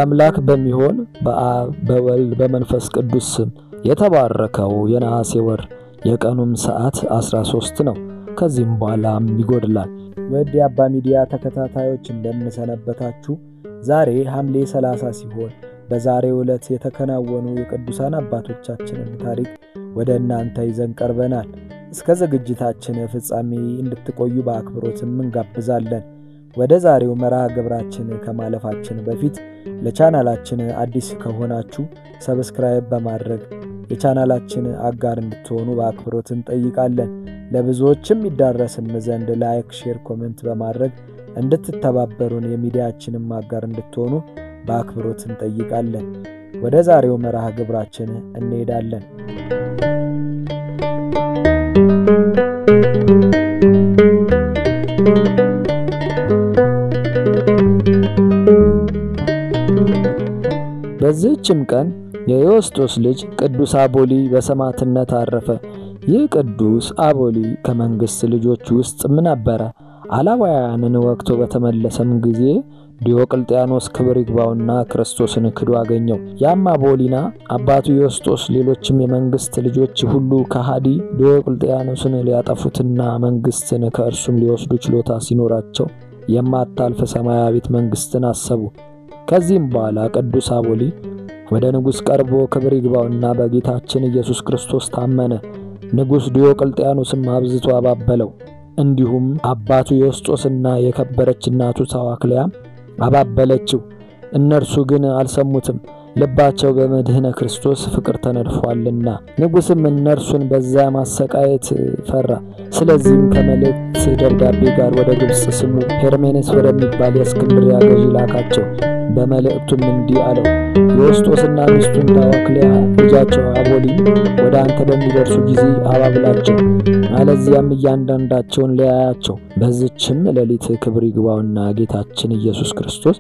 አምላክ በሚሆን በአብ በወልድ በመንፈስ ቅዱስ ስም የተባረከው የነሐሴ ወር የቀኑም ሰዓት 13 ነው። ከዚህም በኋላም ይጎድላል። ውድ የአባ ሚዲያ ተከታታዮች እንደምንሰነበታችሁ። ዛሬ ሐምሌ 30 ሲሆን በዛሬው ዕለት የተከናወኑ የቅዱሳን አባቶቻችንን ታሪክ ወደ እናንተ ይዘን ቀርበናል። እስከ ዝግጅታችን ፍጻሜ እንድትቆዩ በአክብሮትም እንጋብዛለን። ወደ ዛሬው መርሃ ግብራችን ከማለፋችን በፊት ለቻናላችን አዲስ ከሆናችሁ ሰብስክራይብ በማድረግ የቻናላችን አጋር እንድትሆኑ በአክብሮት እንጠይቃለን። ለብዙዎችም ይዳረስም ዘንድ ላይክ፣ ሼር፣ ኮሜንት በማድረግ እንድትተባበሩን የሚዲያችንም አጋር እንድትሆኑ በአክብሮት እንጠይቃለን። ወደ ዛሬው መርሃ ግብራችን እንሄዳለን። በዚህችም ቀን የዮስጦስ ልጅ ቅዱስ አቦሊ በሰማዕትነት አረፈ። ይህ ቅዱስ አቦሊ ከመንግሥት ልጆች ውስጥ ምን ነበረ? አላዋያንን ወቅቶ በተመለሰም ጊዜ ዲዮቅልጥያኖስ ክብር ይግባውና ክርስቶስን ክዶ አገኘው። ያም አቦሊና አባቱ ዮስጦስ፣ ሌሎችም የመንግሥት ልጆች ሁሉ ከሃዲ ዲዮቅልጥያኖስን ሊያጠፉትና መንግሥትን ከእርሱም ሊወስዱ ችሎታ ሲኖራቸው የማታልፍ ሰማያዊት መንግሥትን አሰቡ። ከዚህም በኋላ ቅዱስ አቦሊ ወደ ንጉሥ ቀርቦ ክብር ይግባውና በጌታችን ኢየሱስ ክርስቶስ ታመነ። ንጉሥ ዲዮቅልጥያኖስም አብዝቶ አባበለው። እንዲሁም አባቱ ዮስጦስና የከበረች እናቱ ታዋክልያም አባበለችው። እነርሱ ግን አልሰሙትም፣ ልባቸው በመድህነ ክርስቶስ ፍቅር ተነድፏልና። ንጉሥም እነርሱን በዛ ማሰቃየት ፈራ። ስለዚህም ከመልእክት ደብዳቤ ጋር ወደ ግብፅ ስሙ ሄርሜኔስ ወደሚባል የእስክንድርያ ገዢ ላካቸው። በመልእክቱም እንዲህ አለው፣ ዮስጦስና ሚስቱን ታዋክልያ ልጃቸው አቦሊ ወደ አንተ በሚደርሱ ጊዜ አባብላቸው፣ አለዚያም እያንዳንዳቸውን ለያያቸው። በዚችም ሌሊት ክብር ይግባውና ጌታችን ኢየሱስ ክርስቶስ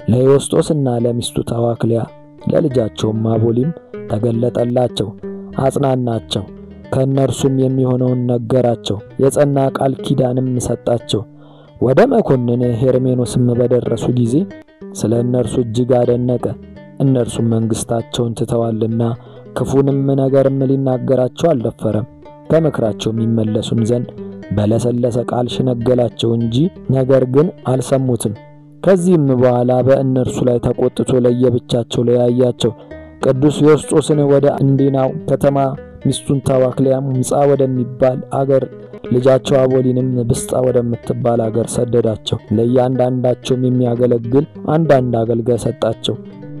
ለዮስጦስና ለሚስቱ ታዋክልያ ለልጃቸውም አቦሊም ተገለጠላቸው፣ አጽናናቸው። ከእነርሱም የሚሆነውን ነገራቸው፣ የጸና ቃል ኪዳንም ሰጣቸው። ወደ መኮንን ሄርሜኖስም በደረሱ ጊዜ ስለ እነርሱ እጅግ አደነቀ። እነርሱም መንግሥታቸውን ትተዋልና ክፉንም ነገርም ሊናገራቸው አልደፈረም። ከምክራቸውም ይመለሱም ዘንድ በለሰለሰ ቃል ሸነገላቸው እንጂ ነገር ግን አልሰሙትም። ከዚህም በኋላ በእነርሱ ላይ ተቆጥቶ ለየብቻቸው ለያያቸው። ቅዱስ ዮስጦስን ወደ እንዲናው ከተማ ሚስቱን ታዋክልያም ምጻ ወደሚባል አገር ልጃቸው አቦሊንም ብስጣ ወደምትባል አገር ሰደዳቸው። ለእያንዳንዳቸውም የሚያገለግል አንዳንድ አገልጋይ ሰጣቸው።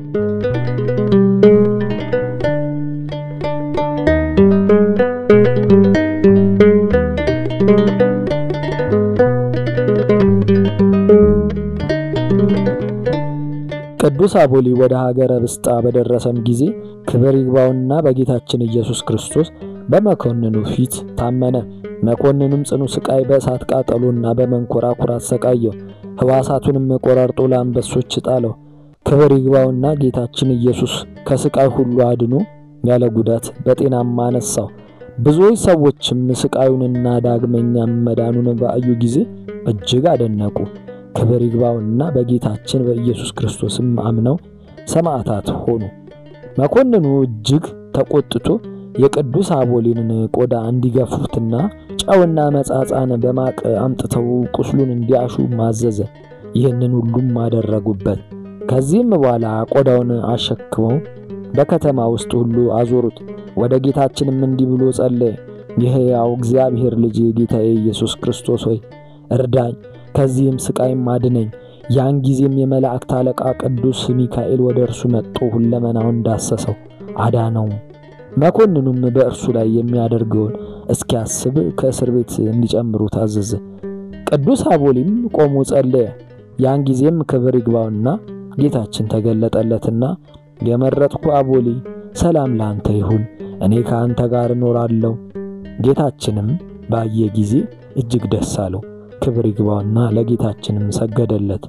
ቅዱስ አቦሊ ወደ ሀገረ ብስጣ በደረሰም ጊዜ ክብር ይግባውና በጌታችን ኢየሱስ ክርስቶስ በመኮንኑ ፊት ታመነ። መኮንኑም ጽኑ ስቃይ በእሳት ቃጠሎና በመንኮራኩር አሰቃየው። ሕዋሳቱንም ቆራርጦ ለአንበሶች ጣለው። ክብር ይግባውና ጌታችን ኢየሱስ ከስቃይ ሁሉ አድኖ ያለ ጉዳት በጤናማ አነሳው። ብዙዎች ሰዎችም ስቃዩንና ዳግመኛም መዳኑን ባዩ ጊዜ እጅግ አደነቁ። ክብር ይግባውና በጌታችን በኢየሱስ ክርስቶስም አምነው ሰማዕታት ሆኑ። መኮንኑ እጅግ ተቆጥቶ የቅዱስ አቦሊንን ቆዳ እንዲገፉትና ጨውና መጻጻን በማቅ አምጥተው ቁስሉን እንዲያሹ ማዘዘ። ይህንን ሁሉም አደረጉበት። ከዚህም በኋላ ቆዳውን አሸክመው በከተማ ውስጥ ሁሉ አዞሩት። ወደ ጌታችንም እንዲህ ብሎ ጸለየ። የሕያው እግዚአብሔር ልጅ ጌታዬ ኢየሱስ ክርስቶስ ሆይ እርዳኝ፣ ከዚህም ስቃይም አድነኝ። ያን ጊዜም የመላእክት አለቃ ቅዱስ ሚካኤል ወደ እርሱ መጥቶ ሁለመናውን ዳሰሰው፣ አዳነው። መኮንኑም በእርሱ ላይ የሚያደርገውን እስኪያስብ ከእስር ቤት እንዲጨምሩ ታዘዘ። ቅዱስ አቦሊም ቆሞ ጸለየ። ያን ጊዜም ክብር ይግባውና ጌታችን ተገለጠለትና የመረጥኩ አቦሊ ሰላም ለአንተ ይሁን፣ እኔ ከአንተ ጋር እኖራለሁ። ጌታችንም ባየ ጊዜ እጅግ ደስ አለው። ክብር ይግባውና ለጌታችንም ሰገደለት።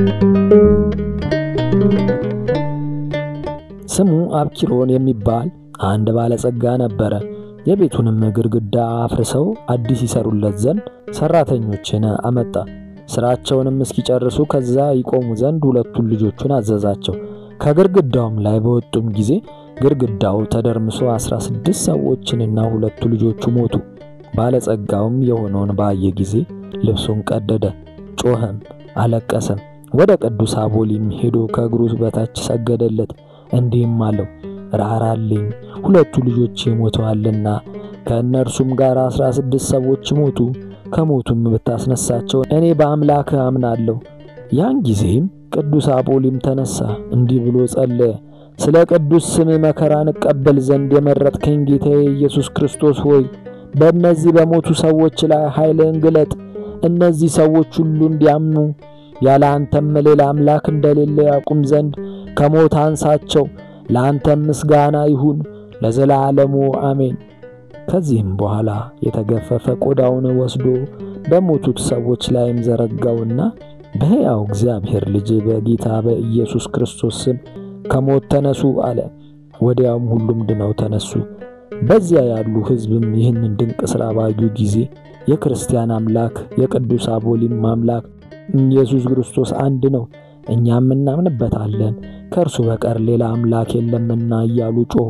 ስሙ አብኪሮን የሚባል አንድ ባለጸጋ ነበረ። የቤቱንም ግድግዳ አፍርሰው አዲስ ይሰሩለት ዘንድ ሰራተኞችን አመጣ። ስራቸውንም እስኪጨርሱ ከዛ ይቆሙ ዘንድ ሁለቱን ልጆቹን አዘዛቸው። ከግድግዳውም ላይ በወጡም ጊዜ ግድግዳው ተደርምሶ አስራ ስድስት ሰዎችንና ሁለቱ ልጆቹ ሞቱ። ባለጸጋውም የሆነውን ባየ ጊዜ ልብሱን ቀደደ፣ ጮኸም፣ አለቀሰም። ወደ ቅዱስ አቦሊም ሄዶ ከእግሩ በታች ሰገደለት፣ እንዲህም አለው ራራልኝ፣ ሁለቱ ልጆቼ ሞተዋልና ከእነርሱም ጋር አስራ ስድስት ሰዎች ሞቱ። ከሞቱም ብታስነሳቸው እኔ በአምላክ አምናለሁ። ያን ጊዜም ቅዱስ አጶሊም ተነሳ፣ እንዲህ ብሎ ጸለየ። ስለ ቅዱስ ስም መከራን እቀበል ዘንድ የመረጥከኝ ጌታዬ ኢየሱስ ክርስቶስ ሆይ በእነዚህ በሞቱ ሰዎች ላይ ኃይልህን ግለጥ። እነዚህ ሰዎች ሁሉ እንዲያምኑ ያለ አንተም ሌላ አምላክ እንደሌለ ያቁም ዘንድ ከሞት አንሳቸው። ለአንተም ምስጋና ይሁን ለዘላለሙ አሜን። ከዚህም በኋላ የተገፈፈ ቆዳውን ወስዶ በሞቱት ሰዎች ላይም ዘረጋውና በሕያው እግዚአብሔር ልጅ በጌታ በኢየሱስ ክርስቶስ ስም ከሞት ተነሱ አለ። ወዲያውም ሁሉም ድነው ተነሱ። በዚያ ያሉ ሕዝብም ይህንን ድንቅ ሥራ ባዩ ጊዜ የክርስቲያን አምላክ የቅዱስ አቦሊም አምላክ ኢየሱስ ክርስቶስ አንድ ነው፣ እኛም እናምንበታለን፣ ከእርሱ በቀር ሌላ አምላክ የለምና እያሉ ጮኹ።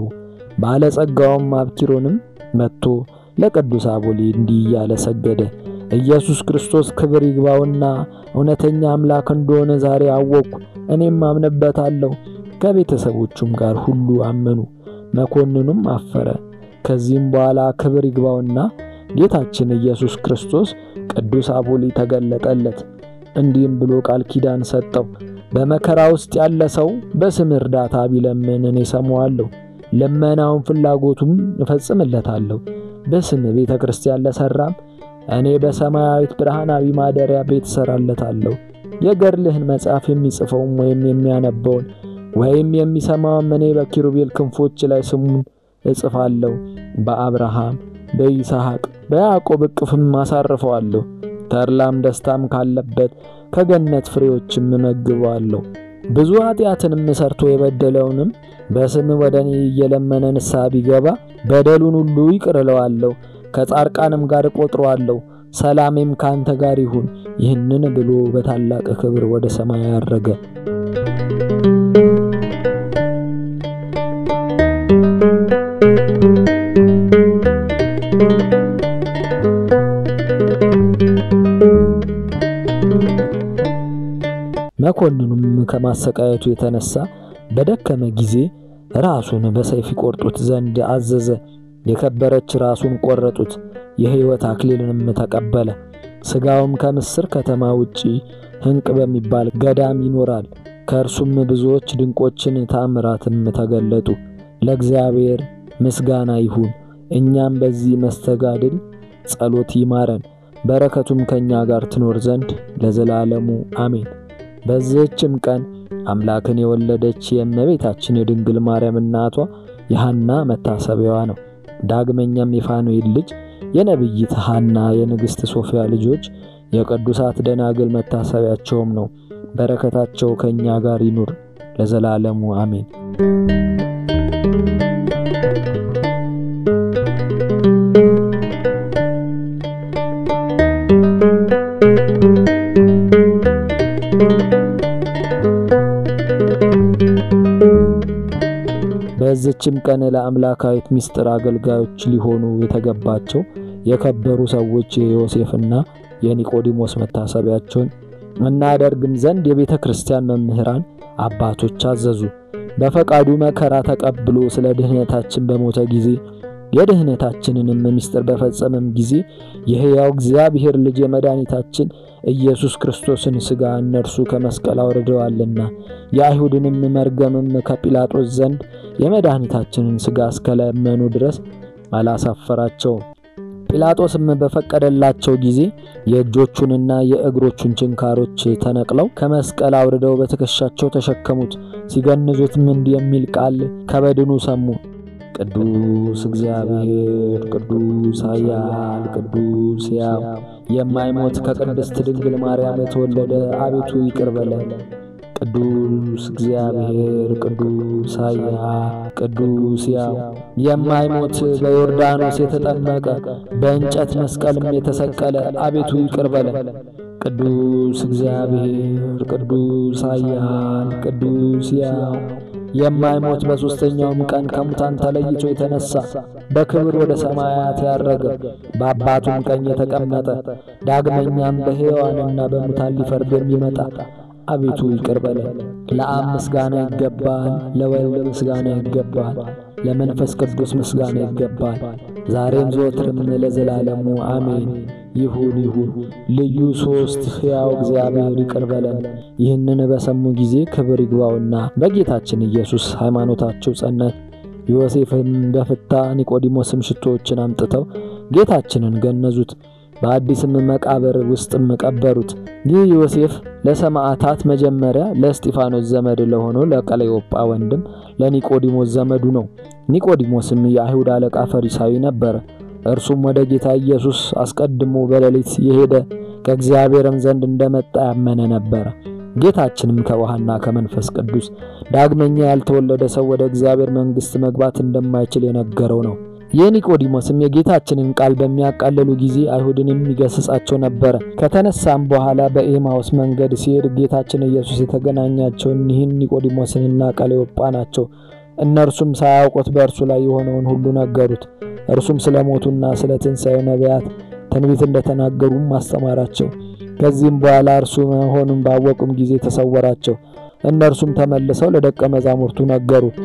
ባለጸጋውም አብኪሮንም መጥቶ ለቅዱስ አቦሊ እንዲህ እያለ ሰገደ። ኢየሱስ ክርስቶስ ክብር ይግባውና እውነተኛ አምላክ እንደሆነ ዛሬ አወቅኩ፣ እኔም አምንበታለሁ። ከቤተሰቦቹም ጋር ሁሉ አመኑ። መኮንኑም አፈረ። ከዚህም በኋላ ክብር ይግባውና ጌታችን ኢየሱስ ክርስቶስ ቅዱስ አቦሊ ተገለጠለት። እንዲህም ብሎ ቃል ኪዳን ሰጠው። በመከራ ውስጥ ያለ ሰው በስም እርዳታ ቢለምን እኔ ሰማዋለሁ፣ ልመናውን ፍላጎቱም እፈጽምለታለሁ። በስም ቤተ ክርስቲያን ለሠራም እኔ በሰማያዊት ብርሃናዊ ማደሪያ ቤት እሠራለታለሁ። የገድልህን መጽሐፍ የሚጽፈውም ወይም የሚያነበውን ወይም የሚሰማውም እኔ በኪሩቤል ክንፎች ላይ ስሙን እጽፋለሁ። በአብርሃም በይስሐቅ በያዕቆብ እቅፍም አሳርፈዋለሁ። ተድላም ደስታም ካለበት ከገነት ፍሬዎችም እመግበዋለሁ። ብዙ ኃጢአትንም ሰርቶ የበደለውንም በስም ወደ እኔ እየለመነ ንስሐ ቢገባ በደሉን ሁሉ ይቅር እለዋለሁ፣ ከጻድቃንም ጋር እቆጥረዋለሁ። ሰላሜም ካንተ ጋር ይሁን። ይህንን ብሎ በታላቅ ክብር ወደ ሰማይ አረገ። መኮንኑም ከማሰቃየቱ የተነሳ በደከመ ጊዜ ራሱን በሰይፍ ይቆርጡት ዘንድ አዘዘ። የከበረች ራሱን ቆረጡት። የሕይወት አክሊልንም ተቀበለ። ሥጋውም ከምስር ከተማ ውጪ ሕንቅ በሚባል ገዳም ይኖራል። ከእርሱም ብዙዎች ድንቆችን ታምራትም ተገለጡ። ለእግዚአብሔር ምስጋና ይሁን። እኛም በዚህ መስተጋድል ጸሎት ይማረን፣ በረከቱም ከእኛ ጋር ትኖር ዘንድ ለዘላለሙ አሜን። በዚህችም ቀን አምላክን የወለደች የእመቤታችን የድንግል ማርያም እናቷ የሐና መታሰቢያዋ ነው። ዳግመኛም የፋኑኤል ልጅ የነቢይት ሐና የንግሥት ሶፊያ ልጆች የቅዱሳት ደናግል መታሰቢያቸውም ነው። በረከታቸው ከእኛ ጋር ይኑር ለዘላለሙ አሜን። በዚችም ቀን ለአምላካዊት ምስጢር አገልጋዮች ሊሆኑ የተገባቸው የከበሩ ሰዎች የዮሴፍና የኒቆዲሞስ መታሰቢያቸውን እናደርግም ዘንድ የቤተ ክርስቲያን መምህራን አባቶች አዘዙ። በፈቃዱ መከራ ተቀብሎ ስለ ድህነታችን በሞተ ጊዜ የድህነታችንንም ምስጢር በፈጸመም ጊዜ የሕያው እግዚአብሔር ልጅ የመድኃኒታችን ኢየሱስ ክርስቶስን ሥጋ እነርሱ ከመስቀል አውርደዋልና የአይሁድንም መርገምም ከጲላጦስ ዘንድ የመድኃኒታችንን ሥጋ እስከለመኑ ድረስ አላሳፈራቸውም። ጲላጦስም በፈቀደላቸው ጊዜ የእጆቹንና የእግሮቹን ችንካሮች ተነቅለው ከመስቀል አውርደው በትከሻቸው ተሸከሙት። ሲገንዙትም እንዲህ የሚል ቃል ከበድኑ ሰሙ። ቅዱስ እግዚአብሔር፣ ቅዱስ ኃያል፣ ቅዱስ ሕያው የማይሞት ከቅድስት ድንግል ማርያም የተወለደ አቤቱ ይቅር በለን። ቅዱስ እግዚአብሔር ቅዱስ ኃያል ቅዱስ ያው የማይሞት በዮርዳኖስ የተጠመቀ በእንጨት መስቀልም የተሰቀለ አቤቱ ይቅር በለን። ቅዱስ እግዚአብሔር ቅዱስ ኃያል ቅዱስ ያው የማይሞት በሦስተኛውም ቀን ከሙታን ተለይቶ የተነሳ በክብር ወደ ሰማያት ያረገ በአባቱም ቀኝ የተቀመጠ ዳግመኛም በሕያዋንና በሙታን ሊፈርድ የሚመጣ አቤቱ ይቅር በለን። ለአብ ምስጋና ይገባል፣ ለወልድ ምስጋና ይገባል፣ ለመንፈስ ቅዱስ ምስጋና ይገባል፣ ዛሬም ዘወትርም ለዘላለሙ አሜን። ይሁን ይሁን። ልዩ ሦስት ሕያው እግዚአብሔር ይቅር በለን። ይህንን በሰሙ ጊዜ ክብር ይግባውና በጌታችን ኢየሱስ ሃይማኖታቸው ጸናች። ዮሴፍም በፍታ ኒቆዲሞስም ሽቶዎችን አምጥተው ጌታችንን ገነዙት። በአዲስም መቃብር ውስጥም ቀበሩት። ይህ ዮሴፍ ለሰማዕታት መጀመሪያ ለእስጢፋኖስ ዘመድ ለሆነው ለቀለዮጳ ወንድም ለኒቆዲሞስ ዘመዱ ነው። ኒቆዲሞስም የአይሁድ አለቃ ፈሪሳዊ ነበረ። እርሱም ወደ ጌታ ኢየሱስ አስቀድሞ በሌሊት የሄደ ከእግዚአብሔርም ዘንድ እንደመጣ ያመነ ነበረ። ጌታችንም ከውሃና ከመንፈስ ቅዱስ ዳግመኛ ያልተወለደ ሰው ወደ እግዚአብሔር መንግሥት መግባት እንደማይችል የነገረው ነው። የኒቆዲሞስም የጌታችንን ቃል በሚያቃልሉ ጊዜ አይሁድን የሚገስጻቸው ነበረ። ከተነሳም በኋላ በኤማውስ መንገድ ሲሄድ ጌታችን ኢየሱስ የተገናኛቸውን ይህን ኒቆዲሞስንና ቀለዮጳ ናቸው። እነርሱም ሳያውቁት በእርሱ ላይ የሆነውን ሁሉ ነገሩት። እርሱም ስለ ሞቱና ስለ ትንሣኤው ነቢያት ትንቢት እንደተናገሩም አስተማራቸው። ከዚህም በኋላ እርሱ መሆኑን ባወቁም ጊዜ ተሰወራቸው። እነርሱም ተመልሰው ለደቀ መዛሙርቱ ነገሩት።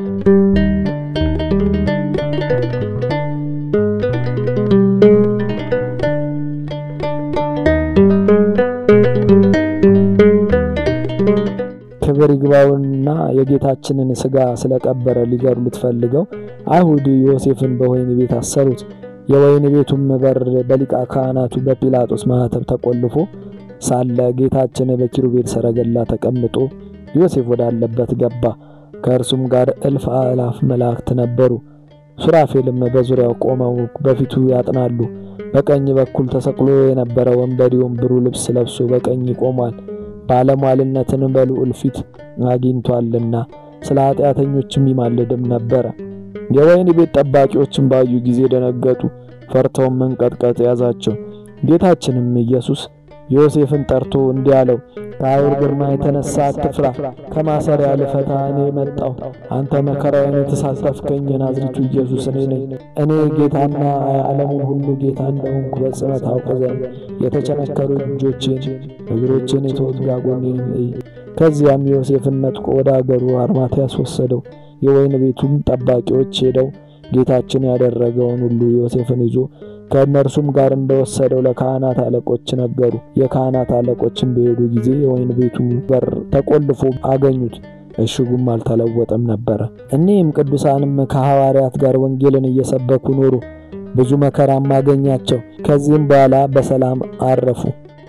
ክብር ይግባውና የጌታችንን ሥጋ ስለቀበረ ሊገድሉት ፈልገው አይሁድ ዮሴፍን በወህኒ ቤት አሰሩት። የወህኒ ቤቱም በር በሊቀ ካህናቱ በጲላጦስ ማኅተም ተቆልፎ ሳለ ጌታችን በኪሩቤል ሰረገላ ተቀምጦ ዮሴፍ ወዳለበት ገባ። ከእርሱም ጋር እልፍ አእላፍ መላእክት ነበሩ። ሱራፌልም በዙሪያው ቆመው በፊቱ ያጥናሉ። በቀኝ በኩል ተሰቅሎ የነበረ ወንበዴውም ብሩህ ልብስ ለብሶ በቀኝ ቆሟል። ባለሟልነትን በልዑል ፊት አግኝቷልና ስለ ኃጢአተኞችም ይማልድም ነበረ። የወህኒ ቤት ጠባቂዎችም ባዩ ጊዜ ደነገጡ፣ ፈርተውም መንቀጥቀጥ ያዛቸው። ጌታችንም ኢየሱስ ዮሴፍን ጠርቶ እንዲህ አለው፣ ከአይሁድ ግርማ የተነሳ አትፍራ፣ ከማሰሪያ ልፈታ እኔ መጣሁ። አንተ መከራዬን የተሳተፍከኝ የናዝሬቱ ኢየሱስ እኔ ነኝ። እኔ ጌታና የዓለሙን ሁሉ ጌታ እንደሆንኩ በጽነት አውቅ ዘንድ የተቸነከሩ እጆቼን እግሮቼን የተወጋ ጎኔንም እይ። ከዚያም ዮሴፍን ነጥቆ ወደ አገሩ አርማትያስ ወሰደው። የወይን ቤቱም ጠባቂዎች ሄደው ጌታችን ያደረገውን ሁሉ ዮሴፍን ይዞ ከእነርሱም ጋር እንደወሰደው ለካህናት አለቆች ነገሩ። የካህናት አለቆችም በሄዱ ጊዜ የወይን ቤቱ በር ተቆልፎ አገኙት፣ እሽጉም አልተለወጠም ነበረ። እኒህም ቅዱሳንም ከሐዋርያት ጋር ወንጌልን እየሰበኩ ኖሩ። ብዙ መከራም አገኛቸው። ከዚህም በኋላ በሰላም አረፉ።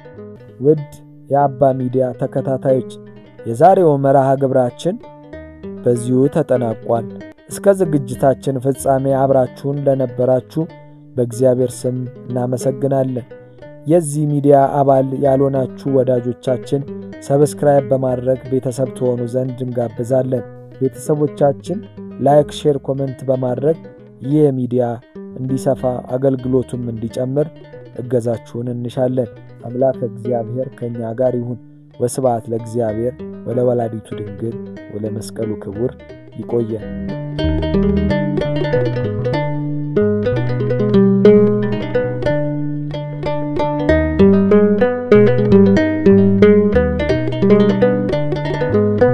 ውድ የአባ ሚዲያ ተከታታዮች የዛሬው መርሃ ግብራችን በዚሁ ተጠናቋል። እስከ ዝግጅታችን ፍጻሜ አብራችሁን ለነበራችሁ በእግዚአብሔር ስም እናመሰግናለን። የዚህ ሚዲያ አባል ያልሆናችሁ ወዳጆቻችን ሰብስክራይብ በማድረግ ቤተሰብ ትሆኑ ዘንድ እንጋብዛለን። ቤተሰቦቻችን ላይክ፣ ሼር፣ ኮመንት በማድረግ ይህ ሚዲያ እንዲሰፋ አገልግሎቱም እንዲጨምር እገዛችሁን እንሻለን። አምላክ እግዚአብሔር ከእኛ ጋር ይሁን። ወስብሐት ለእግዚአብሔር ወለወላዲቱ ድንግል ወለመስቀሉ ክቡር። ይቆየን። Thank you.